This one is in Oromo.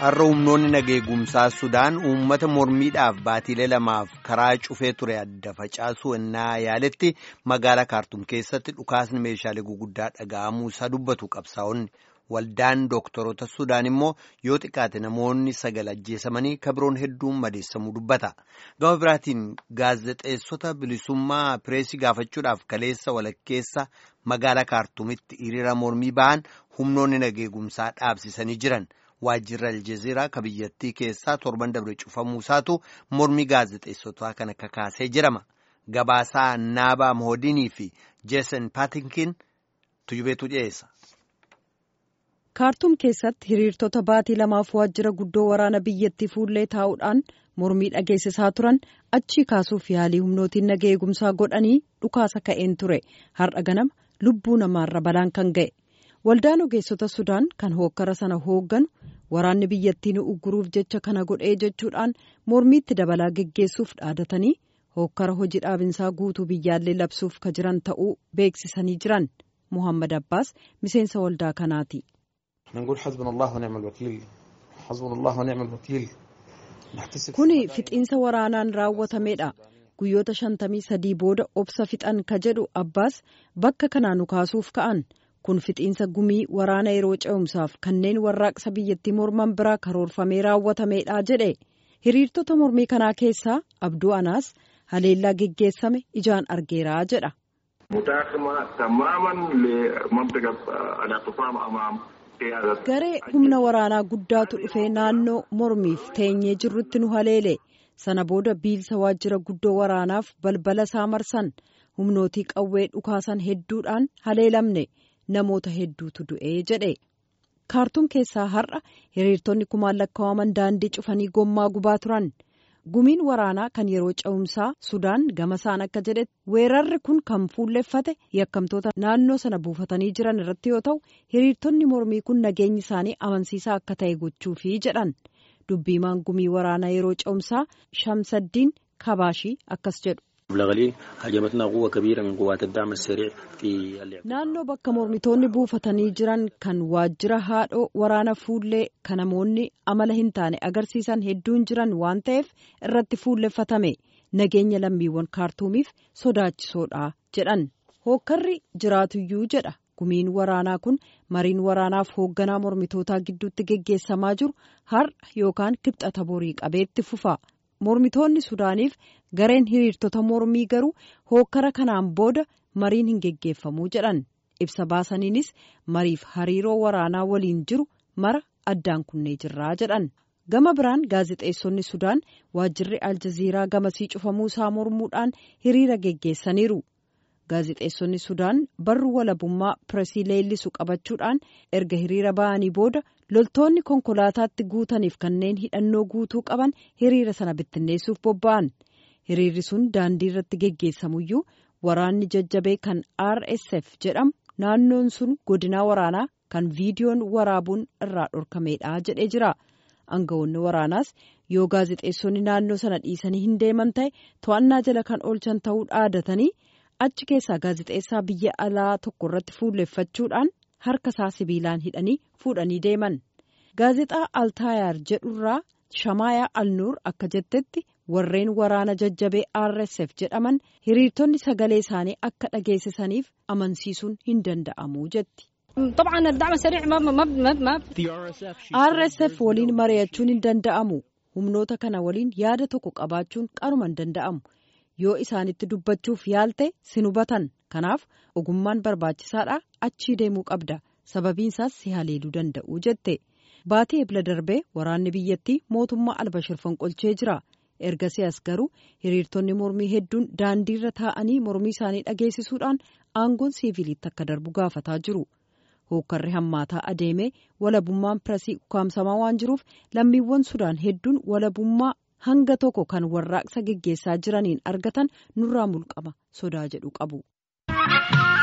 har'a humnoonni nageegumsaa sudaan uummata mormiidhaaf baatiilee lamaaf karaa cufee ture adda facaasuu ennaa yaaletti magaalaa kaartum keessatti dhukaasni meeshaalee guguddaa dhaga'amuu isaa dubbatu qabsaa'onni waldaan dooktorota sudaan immoo yoo xiqqaate namoonni sagal ajjeesamanii kabiroon hedduun madeessamuu dubbata gama biraatiin gaazexeessota bilisummaa pireesii gaafachuudhaaf kaleessa walakkeessa magaalaa kaartumitti hiriira mormii ba'an humnoonni nageegumsaa dhaabsisanii jiran. waajjirri aljeziiraa ka biyyattii keessaa torban dabre cufamuu isaatu mormii gaazexeessotaa kana kakaasee jirama gabaasaa naabaa mohodinii fi jeesan paatinkiin tujubeetu dhiyeessa. kaartuum keessatti hiriirtota baatii lamaaf waajjira guddoo waraana biyyattii fuullee taa'uudhaan mormii dhageessisaa turan achii kaasuuf yaalii humnootiin naga eegumsaa godhanii dhukaasa ka'een ture har'a ganama lubbuu namaarra balaan kan ga'e. waldaan ogeessota sudaan kan hookkara sana hoogganu waraanni biyyattii nu ugguruuf jecha kana godhee jechuudhaan mormiitti dabalaa geggeessuuf dhaadatanii hookkara hojii dhaabinsaa guutuu biyyaallee labsuuf ka jiran ta'uu beeksisanii jiran muhammad abbaas miseensa waldaa kanaati. kuni fixiinsa waraanaan raawwatameedha. guyyoota shantamii sadii booda obsa fixan ka jedhu abbaas bakka kanaa nu kaasuuf ka'an. kun fixiinsa gumii waraana yeroo ce'umsaaf kanneen warraaqsa biyyattii morman biraa karoorfamee raawwatameedha jedhe hiriirtota mormii kanaa keessaa abduu anaas haleellaa geggeessame ijaan argeeraa jedha. garee humna waraanaa guddaatu dhufee naannoo mormiif teenyee jirrutti nu haleele sana booda biilsa waajjira guddoo waraanaaf balbala isaa marsan humnootii qawwee dhukaasan hedduudhaan haleelamne. namoota hedduutu du'ee jedhe kaartuum keessaa har'a hiriirtonni kumaan lakkaa'aman daandii cufanii gommaa gubaa turan gumiin waraanaa kan yeroo ce'umsaa sudaan gama isaan akka jedhetti weerarri kun kan fuulleffate yakkamtoota naannoo sana buufatanii jiran irratti yoo ta'u hiriirtonni mormii kun nageenyi isaanii amansiisaa akka ta'e gochuufi jedhan dubbiimaan gumii waraanaa yeroo ce'umsaa shamsaddiin kabaashii akkas jedhu. naannoo bakka mormitoonni buufatanii jiran kan waajjira haadhoo waraana fuullee kan namoonni amala hin taane agarsiisan hedduun jiran waan ta'eef irratti fuulleffatame nageenya lammiiwwan kaartuumiif sodaachisoodha jedhan hookkarri jiraatuyyuu jedha gumiin waraanaa kun mariin waraanaaf hoogganaa mormitootaa gidduutti geggeessamaa jiru har'a yookaan kibxata borii qabeetti fufa. mormitoonni sudaaniif gareen hiriirtota mormii garuu hookkara kanaan booda mariin hin geggeeffamuu jedhan ibsa baasaniinis mariif hariiroo waraanaa waliin jiru mara addaan kunnee jirraa jedhan gama biraan gaazexeessonni sudaan waajjirri aljaziiraa gamasii cufamuu isaa mormuudhaan hiriira geggeessaniiru gaazexeessonni sudaan barruu walabummaa pireesii leellisu qabachuudhaan erga hiriira ba'anii booda loltoonni konkolaataatti guutaniif kanneen hidhannoo guutuu qaban hiriira sana bittinneessuuf bobba'an hiriirri sun daandii irratti geggeessamuyyuu waraanni jajjabee kan rsf jedhamu naannoon sun godinaa waraanaa kan viidiyoon waraabuun irraa dhorkameedha jedhee jira aangawoonni waraanaas yoo gaazexeessonni naannoo sana dhiisanii hin deeman ta'e to'annaa jala kan oolchan ta'uu dhaadatanii achi keessaa gaazexeessaa biyya alaa tokko irratti fuulleffachuudhaan harka isaa sibiilaan hidhanii fuudhanii deeman gaazexaa altaayaar jedhurraa shamaayaa alnuur akka jettetti warreen waraana jajjabee rsf jedhaman hiriirtonni sagalee isaanii akka dhageessisaniif amansiisuun hin danda'amu jetti. rsf waliin mari'achuun hin danda'amu humnoota kana waliin yaada tokko qabaachuun qaruma hin danda'amu. yoo isaanitti dubbachuuf yaalte sin hubatan kanaaf ogummaan barbaachisaadha achii deemuu qabda sababiin isaas si haleeluu danda'u jette baatii ebla darbee waraanni biyyattii mootummaa albashir fonqolchee jira ergasii as garuu hiriirtonni mormii hedduun daandiirra taa'anii mormii isaanii dhageessisuudhaan aangoon siiviiliitti akka darbu gaafataa jiru hookkarri hammaataa adeemee walabummaan pireesii ukkaamsamaa waan jiruuf lammiiwwan sudaan hedduun walabummaa. hanga tokko kan warraaqsa geggeessaa jiraniin argatan nurraa mulqama sodaa jedhu qabu.